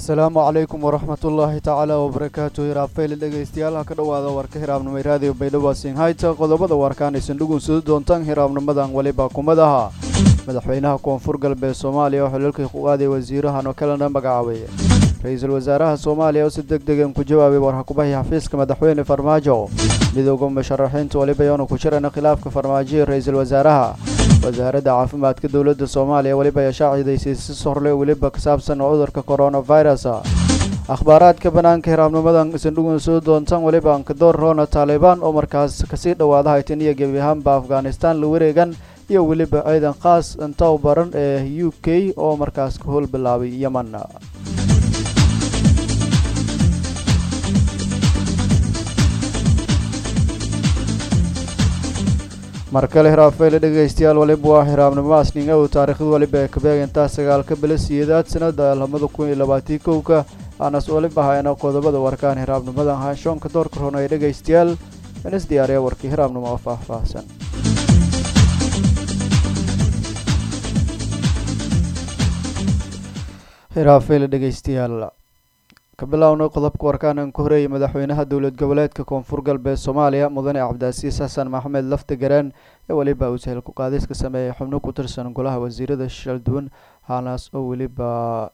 asalaamu calaykum waraxmatullaahi tacaala wabarakaatu hiraabfeyle dhegaystayaal ha ka dhowaada warka hiraabnimay raadiyo baydhabo sinhayta qodobada warkaan aysan dhugunsudi doontaan hiraabnimadan weliba kumadaha madaxweynaha koonfur galbeed soomaaliya oo xilalkii ku aaday wasiirahan oo kalena magacaabay ra-iisul wasaaraha soomaaliya oo si deg degan ku jawaabay warxakubahii xafiiska madaxweyne farmaajo midooda musharaxiinta weliba yoona ku jirana khilaafka farmaajoiyo ra-iisul wasaaraha wasaaradda caafimaadka dowladda soomaaliya weliba ayaa shaacidaysay si sorle weliba ka saabsan cudurka coronavirus akhbaaraadka bannaanka hiraabnimadan isan dhugun soo doontaan weliba ankadoor roona taalibaan oo markaas kasii dhowaada haytan iyo gebi ahaanba afghanistan la wareegan iyo weliba ciidan khaas intaw baran ee u k oo markaas ka howl bilaabay yeman mar kale hiraabfeyle dhegaystayaal waliba waa hiraabnimo asninga uu taariikhda waliba ee kabeegantaa sagaalka bila siyeedaad sanada labada kun iyo labaatii kowka aanas waliba hayana qodobada warkaan hiraabnimadan haashoonka doorka roon ee dhegaystayaal inis diyaariya warkii hiraabnimo oo faahfaahsan hiraabfeyle dhegaystayaal ka bilownay qodobka warkaan aan ku horeeyay madaxweynaha dowlad goboleedka koonfur galbeed soomaaliya mudane cabdicasiis xasan maxamed lafti gareen ee weliba uu sahel ku-qaadis ka sameeyay xubno ku tirsan golaha wasiirada shalduwan haanaas oo weliba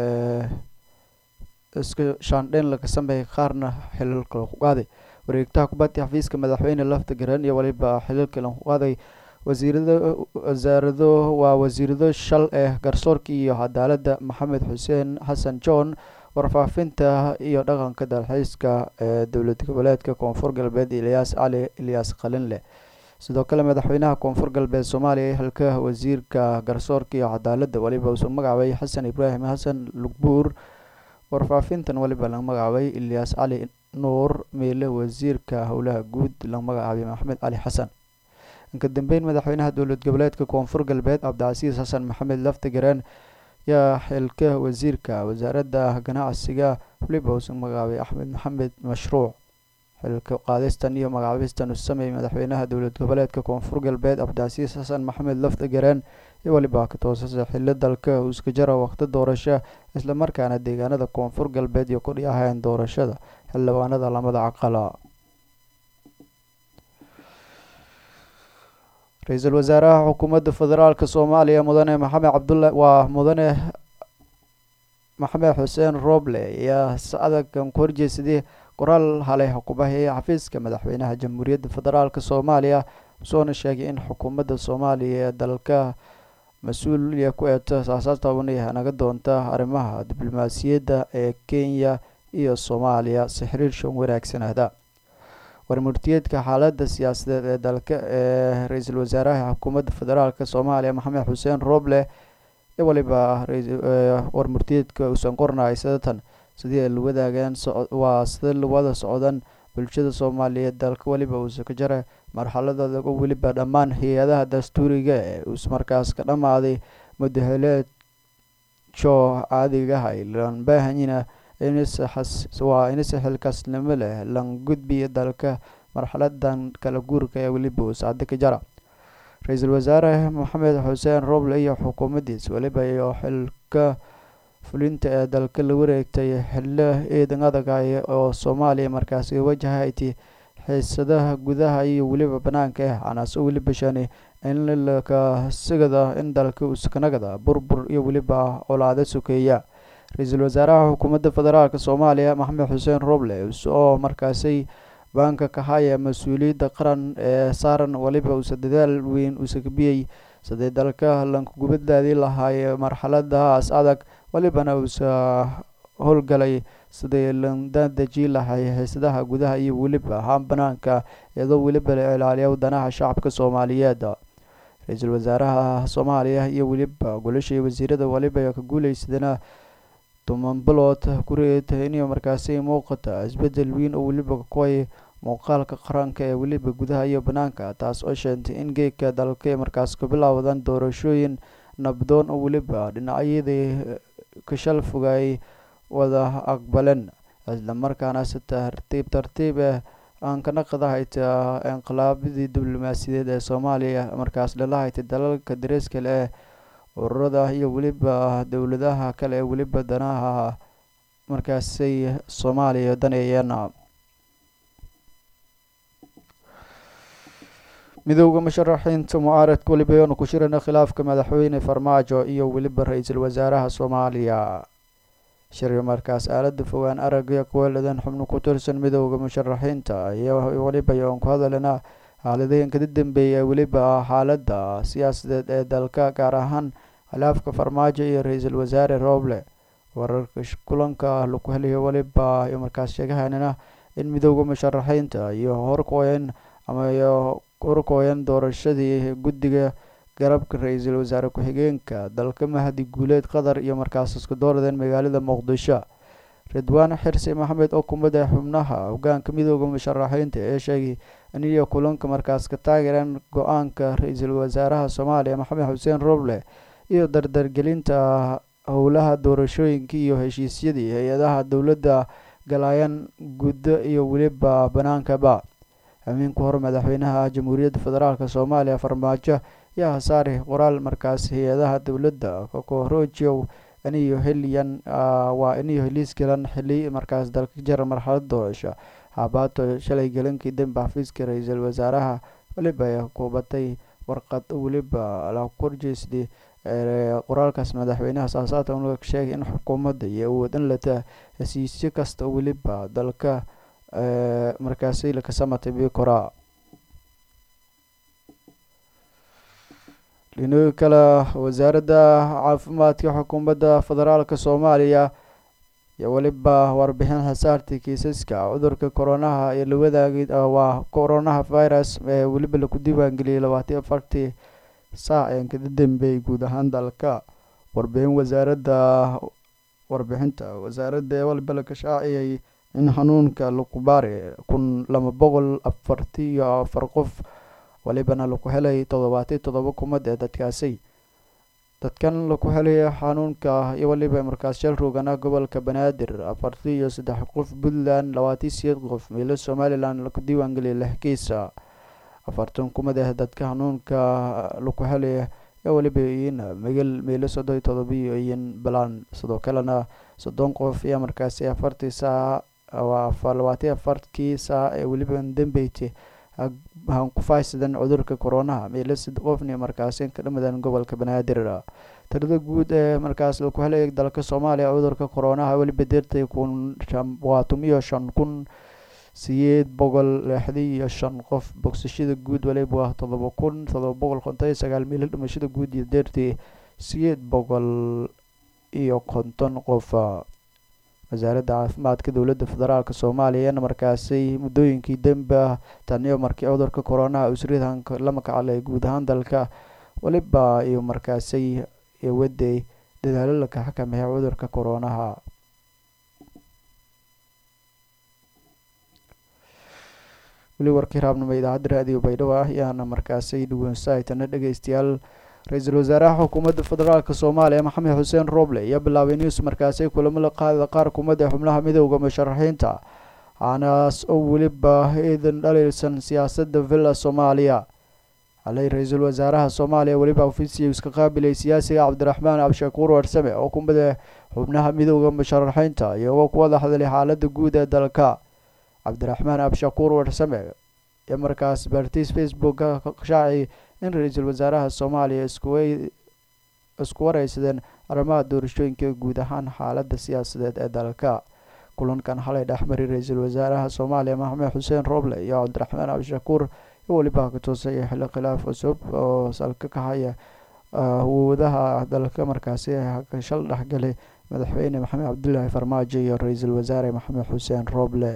iska shaandheyn laga sameeyay qaarna xilalka lagu qaaday wareegtaha kubadda xafiiska madaxweyne lafti gareen iyo weliba xilalka lagu qaaday wasiirada wasaarado waa wasiirado shal ee garsoorka iyo cadaaladda maxamed xuseen xasan john warfaafinta iyo dhaqanka dalxiiska ee dowlad goboleedka koonfur galbeed ilyaas cali ilyaas qalinleh sidoo kale madaxweynaha koonfur galbeed soomaaliya xilka wasiirka garsoorka iyo cadaaladda weliba uusan magacaabay xasan ibraahim xasan lugbuur warfaafintan weliba laga magacaabay ilyaas cali nuur meele wasiirka howlaha guud laga magacaabay maxamed cali xasan inka dambeyn madaxweynaha dowlad goboleedka koonfur galbeed cabdicasiis xasan maxamed laftigareen yaa xilka wasiirka wasaaradda ganacsiga weliba uusan magacaabay axmed maxamed mashruuc xilka qaadistan iyo magacaabistan uu sameeyay madaxweynaha dowlad goboleedka koonfur galbeed cabdicasiis xasan maxamed laftigareen iyo weliba ka toosasa xillo dalka uu iska jara waqti doorasho islamarkaana deegaanada koonfur galbeed iyo kudhi ahayn doorashada xildhibaanada lamada caqala ra-iisul wasaaraha xukuumadda federaalk soomaaliya mudane maxamed cabdulla waa mudane maxamed xuseen roble ayaa si adagan ku horjeesaday qoraal halay xukuumahii xafiiska madaxweynaha jamhuuriyadda federaalk soomaaliya soona sheegay in xukuumadda soomaaliya ee dalka mas-uuliya ku eeto saasaabtabanaya naga doonta arrimaha diblomaasiyadda ee kenya iyo soomaaliya si xiriirshan wanaagsanaada warmurtiyeedka xaaladda siyaasadeed ee dalka ee ra-iisul wasaaraha xukuumadda federaalk soomaaliya maxamed xuseen roble ee waliba warmurtiyeedka uusan qornay sidatan sidii ay la wadaageen waa sida lawada socdan bulshada soomaaliyeed dalka weliba uusa ka jara marxaladooda oo weliba dhammaan hay-adaha dastuuriga ee uus markaas ka dhammaaday mudahaleed jo caadigaha lan baahanyina waa inise xilkaasnimo leh lan gudbiya dalka marxaladan kala guurka ee weliba uu sacdo ka jara ra-iisul wasaare maxamed xuseen roble iyo xukuumaddiis weliba iyo xilka fulinta ee dalka la wareegtay xillo ciidan adagay oo soomaaliya markaasi wajahayti xiisadaha gudaha iyo weliba banaanka ah anaaso weliba shani in laka sigada in dalka uskanagada burbur iyo weliba colaado sokeeya ra-iisul wasaaraha xukuumadda federaalk soomaaliya maxamed xuseen roble oo markaasi baanka ka haya mas-uuliyadda qaran ee saaran weliba uusa dadaal weyn uusa kabiyey siday dalka lankugubadaadii lahaaye marxaladahaas adag welibana uusa howlgalay siday landadeji lahay xiisadaha gudaha iyo weliba ahaan banaanka iyadoo weliba la ilaaliya wadanaha shacabka soomaaliyeed ra-iisul wasaaraha soomaaliya iyo weliba golashii wasiirada weliba ka guuleysadana toban bilood kureeta inay markaasi muuqata isbedel weyn oo weliba kuway muuqaalka qaranka ee weliba gudaha iyo banaanka taas oo sheentay in geedka dalka markaas ka bilowdan doorashooyin nabdoon oo weliba dhinacyadii kashal fogay wada aqbaleen islamarkaana si tartiib tartiib ah aan kana qadahayta inqilaabadii diblomaasiyadeed ee soomaaliya markaas dhalahayta dalalka dariskale ee ururada iyo weliba dowladaha kale ee weliba danaha markaasay soomaaliya daneeyeen midowda musharaxiinta mucaaradka weliba yoonu ku shirana khilaafka madaxweyne farmaajo iyo weliba ra-iisul wasaaraha soomaaliya shirga markaas aalada fogaan aragga kuweladan xubno ku tirsan midowda musharaxiinta iyo weliba yoon ku hadalana xaaladooyinka ka dambeeya weliba xaalada siyaasadeed ee dalka gaar ahaan khilaafka farmaajo iyo ra-iisul wasaare rooble wararka kulanka laku helayo weliba iyo markaas sheegahanana in midowda musharaxiinta iyo horkooyan ama iyo horkooyan doorashadii guddiga garabka ra-iisul wasaare ku-xigeenka dalka mahdi guuleed qatar iyo markaas isku dooradeen magaalada muqdisho ridwaan xirsi maxamed oo kumida xubnaha hogaanka midooda musharaxiinta ee sheegay in iyo kulanka markaas ka taageereen go-aanka ra-iisul wasaaraha soomaaliya maxamed xuseen roble iyo dardargelinta howlaha doorashooyinka iyo heshiisyadii hay-adaha dowladda galaayaan guddo iyo weliba banaankaba habeenka hore madaxweynaha jamhuuriyadda federaalk soomaaliya farmaajo yaa hasaari qoraal markaas hay-adaha dowladda kokoroojow iniyo heliyan waa iniyo heliis galan xili markaas dalka jara marxalad doorasho haabaato shalay galankii dambe xafiiska ra-iisul wasaaraha weliba ay kubatay warqad weliba la korjeysday qoraalkaas madaxweynaha saasaata un sheegay in xukuumadda iyo awood in lata hesiisyo kasta weliba dalka markaasi lakasamatay bikora dhinooyi kale wasaaradda caafimaadka xukuumadda federaalk soomaaliya iyo weliba warbixin hasaartii kiisaska cudurka koronaha iyo la wadaagay waa coronaha virus ee weliba laku diiwaangeliyay labaatan afartii saac ee kada dambeeyay guud ahaan dalka warbixin wasaaradda warbixinta wasaaradda ee waliba la kashaaciyay in xanuunka lukubaari kun laba boqol afarti iyo afar qof walibana laku helay toddobaatiy toddoba kumad ee dadkaasi dadkan laku helay xanuunka iyo waliba markaas shal roogana gobolka banaadir afarti iyo saddex qof puntland labaatiy sideed qof meelo somalilan laku diiwaangeliyay lix kiisa afartan kumad ah dadka xanuunka laku helay ee waliba iyin megal meelo soddon iyo todobiyo iyin balaan sidoo kalena soddon qof iyo markaasi afartii saac waa labaatiy afartkii saac ee weliba dambeyti han ku faahsadan cudurka coronaha meelo sid qofni markaasi ka dhamadan gobolka banaadir tirada guud ee markaas laku helay dalka soomaaliya cudurka coronaha weliba deertay kun waa tum iyo shan kun sideed boqol lixdi iyo shan qof bogsashada guud waliba waa todoba kun todoba boqol konton iyo sagaal meelo dhimashada guud iyo deertii sideed boqol iyo konton qof wasaaradda caafimaadka dowladda federaalk soomaaliya markaasi muddooyinkii dembe taniyo markii cudurka coronaha usridanka la makacalay guud ahaan dalka waliba iyo markaasi waday dadaalo laka xakameeya cudurka coronaha weli warkii raabnimo idaacadda raadiyo baydhabo ah ayaana markaasi dhaweynsahaytana dhegeystayaal ra-iisul wasaaraha xukuumadda federaalk soomaaliya maxamed xuseen roble ayaa bilaabay news markaasi kulamo la qaada qaar kumada xubnaha midowda musharaxiinta aanaas oo weliba iidan dhaliilsan siyaasadda villa soomaaliya xalay ra-iisul wasaaraha soomaaliya weliba ofisiya iska qaabilay siyaasiga cabdiraxmaan abshakuur warsame oo kumida xubnaha midowda musharaxiinta iyagoo ku wada hadlay xaalada guud ee dalka cabdiraxmaan abshakuur warsame ee markaas bartiis facebooka shaaci in ra-iisul wasaaraha soomaaliya isku wareysadeen arrimaha doorashooyinka guud ahaan xaalada siyaasadeed ee dalka kulankan xalay dhexmari ra-iisul wasaaraha soomaaliya maxamed xuseen roble iyo cabdiraxmaan abshakuur iyo weliba ka toosaya xilli khilaaf cusub oo salka ka haya awoodaha dalka markaasi shal dhexgalay madaxweyne maxamed cabdilaahi farmaajo iyo ra-iisul wasaare maxamed xuseen roble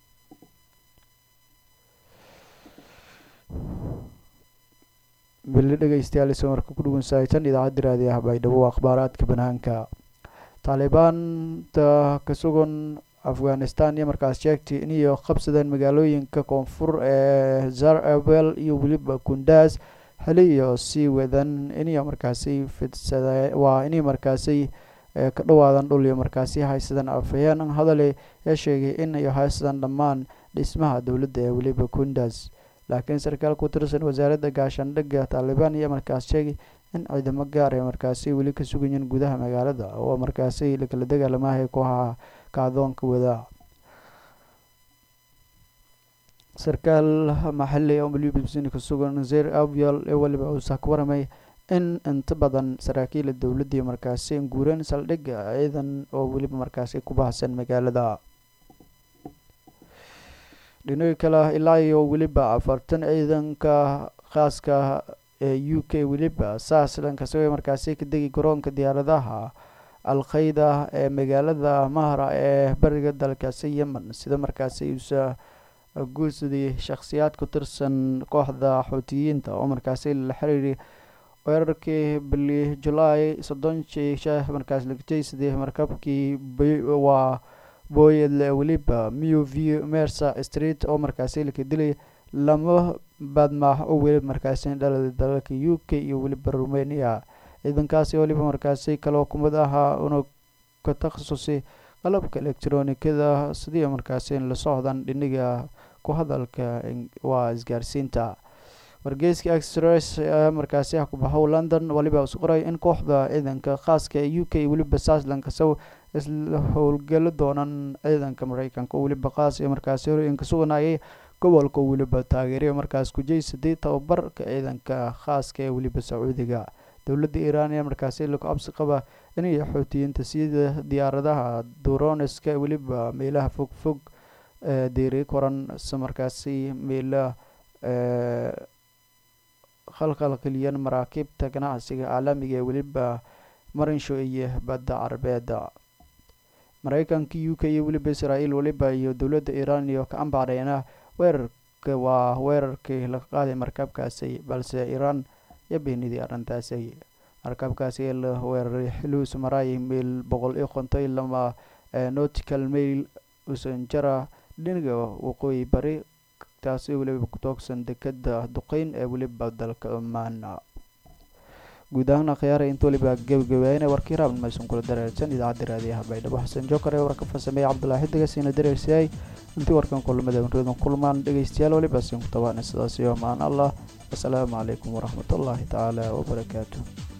bili dhegeystayaal isoo marka ku dhuwansahaysan idaacadda raadiyaha baydhabo akhbaaraadka banaanka taalibaanta ka sugan afghanistan iyo markaas sheegtay iniyo qabsadeen magaalooyinka koonfur ee zarabel iyo weliba kundaas xili iyo sii wadan iniyo markaasi fidsada waa inay markaasi ka dhawaadan dhul iyo markaasi haysadaan afhayeen hadale ee sheegay in ay haysadaan dhammaan dhismaha dowladda ee weliba kundaas laakiin sarkaal ku tirsan wasaaradda gaashaandhigga taalibaan iyo markaas sheegay in ciidamo gaar ee markaasi weli ka sugayeen gudaha magaalada oo markaasi lakala dagaalamahay kooxaha kacdoonka wada sarkaal maxali oo malibisini ka sugan zer avial ee waliba uusa ka waramay in inta badan saraakiila dowladii markaasi guureen saldhigga ciidan oo weliba markaasi ku baahsan magaalada dhinaca kale ilaa iyo weliba afartan ciidanka khaaska ee u k weliba saas dhankasagoo markaasi ka degi garoonka diyaaradaha alkhayda ee magaalada mahra ee bariga dalkaasi yemen sida markaasi uusa guursadii shakhsiyaad ku tirsan kooxda xuutiyiinta oo markaasi la xiriiri weerarkii bili julaay soddonshii sheeh markaas lagajeysadii markabkii waa booyadle weliba mew v mersa street oo markaasi laka dilay lama baadmaax oo weliba markaasi dhalada dalalka u k iyo weliba rumania ciidankaasi weliba markaasi kaloo kumid ahaa una ka takhasusay qalabka electronikada sidii markaasi la socdan dhiniga ku hadalka waa isgaarsiinta wargeyska express ayaa markaasi ah ku baxow london waliba is qoray in kooxda ciidanka khaaska ee u k weliba saaslanka sow isla howlgalo doonan ciidanka mareykanka oo weliba qaas ee markaasi horooyinka suganayay gobolka weliba taageeriya markaas kujeysadii tababarka ciidanka khaaska ee weliba sacuudiga dowladda iiraan ayaa markaasi lagu cabsi qaba inay xoutiyiinta sida diyaaradaha duroneska weliba meelaha fog fog deeri koran si markaasi meela khalkhalkeliyan maraakiibta ganacsiga caalamiga ee weliba marinsho iyo badda carabeeda mareykanka u k iyo weliba israael weliba iyo dowladda iiraan iyo ka ambacdheena weerarka waa weerarkii laga qaaday markabkaasi balse iiraan iyo beenidii arrintaasi markabkaasi ee la weeraray xilius maraay meel boqol iyo konton lama nautical mail usanjara dhiniga waqooyi bari taasi weliba ku toogsan dekada duqeyn ee weliba dalka omaan guud ahaan akhyaara inta weliba gebagabeeyana warkii raabn maysan kula dareersan idaacadda raadiyaha baydhabo xasan jookar ee warka farsameeye cabdulaahi xidigasina dareersiyay intii warkan kulamada reedan kulmaan dhegeystayaal weliba siin ku tabaana sidaas iyo amaan allah asalaamu calaykum waraxmatullaahi tacaala wabarakaatu